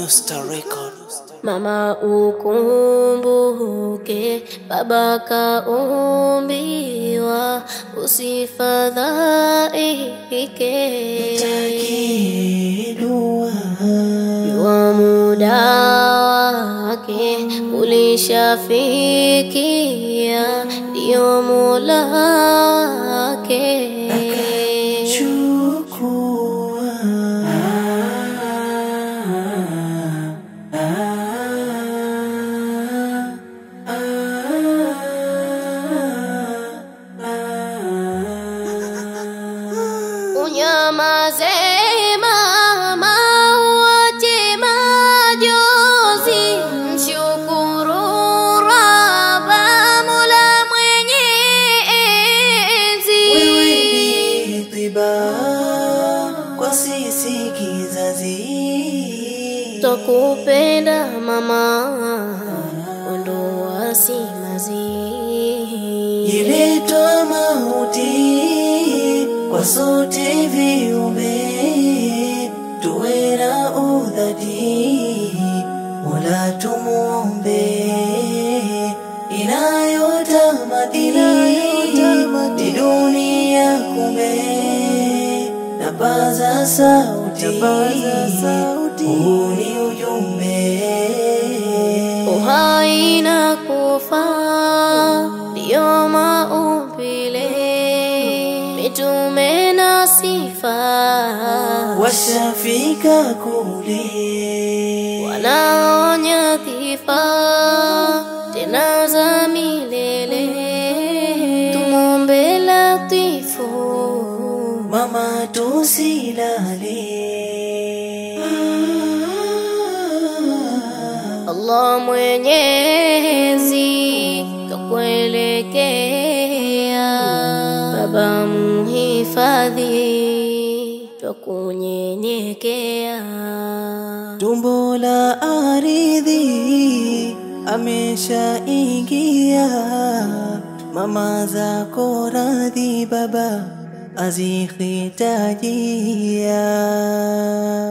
Alusta Record. Mama ukumbuke, baba kaumbiwa, usifadhaike. Jua muda wake ulishafikia, ndio Mola wake. Unyamaze mama, uache majozi, mshukuru Raba, Mola mwenye enzi. Wewe ni tiba kwa sisi kizazi, Twakupenda mama, ondoa simanzi. iletwa mauti kwa sote viumbe, tuwe na udhati, Mola tumuombe, inayotamadini ni dunia kumbe, na paza sauti, huu ni ujumbe Uhai na kufa ndio maumbile, mitume na sifa washafika kule wanaonya dhifa tena za milele. Tumwombe Latifu mama tusilale Allah Mwenyezi kakuelekea, Baba muhifadhi, twakunyenyekea. tumbo la aridhi ameshaingia mama zako radhi baba azihitajia